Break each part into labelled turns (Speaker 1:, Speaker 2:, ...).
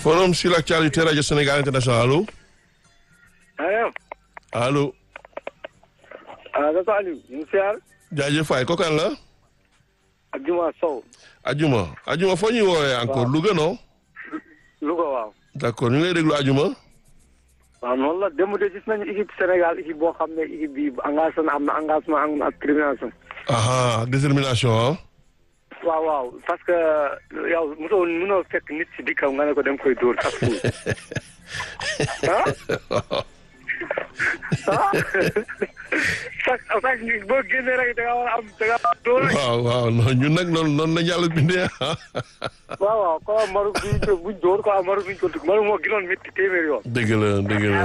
Speaker 1: forum sur l'actualité radio Sénégal international allo
Speaker 2: allo.
Speaker 1: allo
Speaker 2: ah dafa Aliou. ñu ngi siyaar.
Speaker 1: jaajëf waay kooku kan la
Speaker 2: ak Juma Sow.
Speaker 1: Ajuma Ajuma foo ñuy woowee encore Louga non
Speaker 2: Louga waaw.
Speaker 1: d'accord ñu ngi lay déglu Ajuma
Speaker 2: waaw noonu la démb de gis nañu équipe Sénégal équipe boo xam ne équipe bi engagement am na engagement am na ak détermination.
Speaker 1: aha ak détermination ah
Speaker 2: waaw waaw parce que yow mosoo mënoo fekk nit si dikkam nga ne ko dem koy dóor chaque jour. ah ah chaque chaque boo génnee rek da nga war a am da nga war a dóor rek.
Speaker 1: waaw waaw non ñun nag noonu noonu la yàlla bindee ah
Speaker 2: waaw waaw quoi Maroc bi ñu buñ dóor quoi Maroc bi ñu ko dugg Maroc moo gënoon métti téeméer yoon.
Speaker 1: dëgg la dëgg la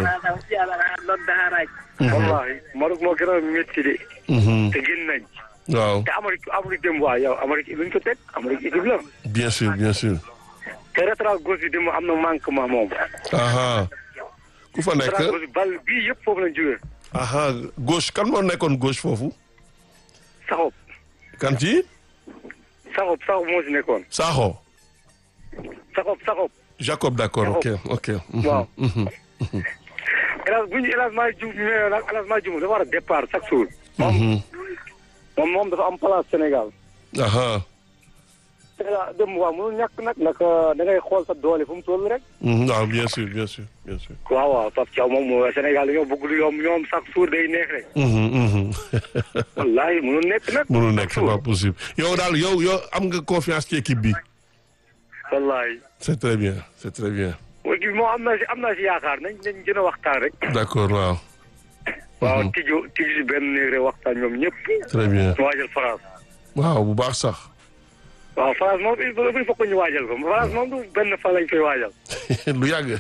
Speaker 2: wallahi Maroc moo gënoon métti de.
Speaker 1: Mhm.
Speaker 2: te génn nañ.
Speaker 1: waaw
Speaker 2: te Amérique Amérique dem waa yow Amérique luñ ko teg Amérique équipe la.
Speaker 1: bien sûr bien sûr
Speaker 2: te rétral gauche bi dem am na manquement moom.
Speaker 1: aha ku fa nekk
Speaker 2: rétral gauche bi bal bii yëpp foofu lañ jógee.
Speaker 1: aha gauche kan moo nekkoon gauche foofu
Speaker 2: Saxob
Speaker 1: kan ci
Speaker 2: Saxob Saxob moo si nekkoon.
Speaker 1: Sakho
Speaker 2: Saxob Saxob.
Speaker 1: Jacob d'accord ok ok mhm,
Speaker 2: waaw.
Speaker 1: mhm.
Speaker 2: hélas bu ñu hélas maa jum mais nag hélas maa jum dafa war a départ chaque jour. moom
Speaker 1: Mhm.
Speaker 2: moom moom dafa am place Sénégal.
Speaker 1: aha
Speaker 2: Sénégal dem waaw mënul ñàkk nag nag da ngay xool sa doole fu mu toll rek.
Speaker 1: Mhm, waaw bien sûr bien sûr bien sûr
Speaker 2: waaw waaw Pape Thiaw moom Sénégal dañoo bëgg lu yomb ñoom chaque jour day neex rek.
Speaker 1: Mhm, mhm.
Speaker 2: wallaahi mënul nekk nag.
Speaker 1: mënul nekk c'est pas possible yow daal yow yow am nga confiance ci équipe bi
Speaker 2: wallaahi.
Speaker 1: c'est très bien c'est très bien
Speaker 2: équipe moo am naa si am naa si yaakaar nañ nañ gën a waxtaan rek.
Speaker 1: d'accord waaw
Speaker 2: waaw tijju tijju si benn néeg rek waxtaan ñoom ñëpp.
Speaker 1: très bien
Speaker 2: ñu waajal France.
Speaker 1: waaw bu baax sax
Speaker 2: waaw France moom il faut il faut que ñu waajal ko France moom du benn fan lañ koy waajal.
Speaker 1: lu yàgg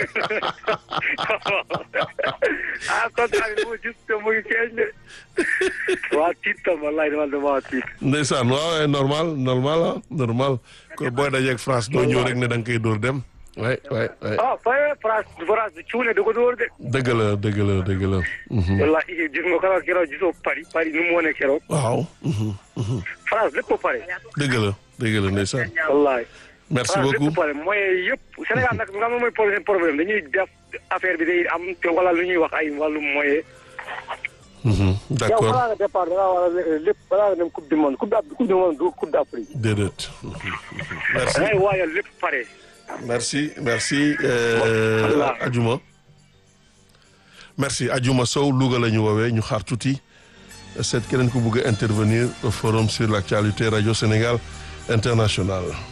Speaker 2: ah kontaan bi ma gis te mu ngi feeñ de. waa tiit tam wallaay dama dama tiit.
Speaker 1: ndeysaan waaw normal normal ah normal ko booy dajeeg France doo ñëw rek ne da nga koy dóor dem waay waay waay
Speaker 2: ah fay France France du cuune du ko dóor de.
Speaker 1: dëgg la dëgg la dëgg la mhm.
Speaker 2: wallaay gis nga keroog keroog gisoo Paris Paris nu mu wane keroog.
Speaker 1: waaw mhm, mhm.
Speaker 2: France lépp pare.
Speaker 1: dëgg la dëgg la ndeysaan
Speaker 2: wallaay.
Speaker 1: merci
Speaker 2: France
Speaker 1: beaucoup
Speaker 2: lépp pare mooy yëpp Sénégal nag nga xam ne mooy problème problème dañuy def affaire bi day am te wala lu ñuy wax ay wàllum moyen.
Speaker 1: Mhm,
Speaker 2: yow
Speaker 1: d'accord
Speaker 2: balaa nga départ da ngaa war a lépp balaa nga dem coupe du monde coupe d' coupe du monde du coupe d' Afrique.
Speaker 1: déedéet Mhm, mhm. merci
Speaker 2: da ngay waajal lépp pare.
Speaker 1: merci merci euh,
Speaker 2: Voilà.
Speaker 1: Adjuma merci Adjuma Sow Louga la ñu woowee ñu xaar tuuti seet keneen ku bëgg a intervenir au forum sur l'actualité radio Sénégal international